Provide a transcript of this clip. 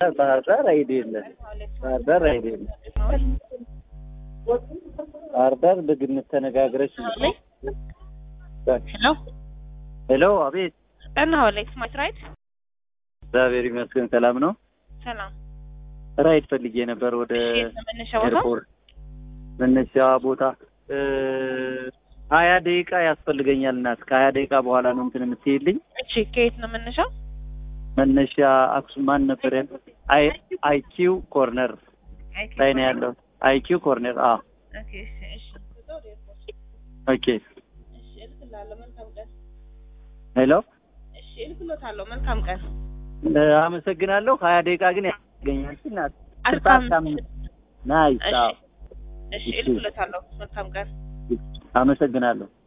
ባህር ዳር አይዲ የለም። ባህር ዳር አይዲ የለም። ባህር ዳር በግምት ተነጋግረሽ ሄሎ ሄሎ፣ አቤት። ጠና ወላይ ስማች ራይት እግዚአብሔር ይመስገን ሰላም ነው። ሰላም ራይድ ፈልጌ ነበር ወደ እሺ መነሻ ቦታ ኤርፖርት መነሻ ቦታ እ ሀያ ደቂቃ ያስፈልገኛል እናት ከሀያ ደቂቃ በኋላ ነው እንትን የምትሄድልኝ እሺ ከየት ነው መነሻው መነሻ አክሱም ማን ነበር ያለው? አይ አይኪው ኮርነር ላይ ነው ያለው። አይኪው ኮርነር አ ኦኬ እሺ እሺ ኦኬ እሺ እልክልሃለሁ መልካም ቀን ሄሎ እሺ እልክልዎታለሁ መልካም ቀን እ አመሰግናለሁ። ሀያ ደቂቃ ግን ያስገኛል እናት አልካም ናይስ እሺ አዎ እሺ እልክልዎታለሁ መልካም ቀን አመሰግናለሁ።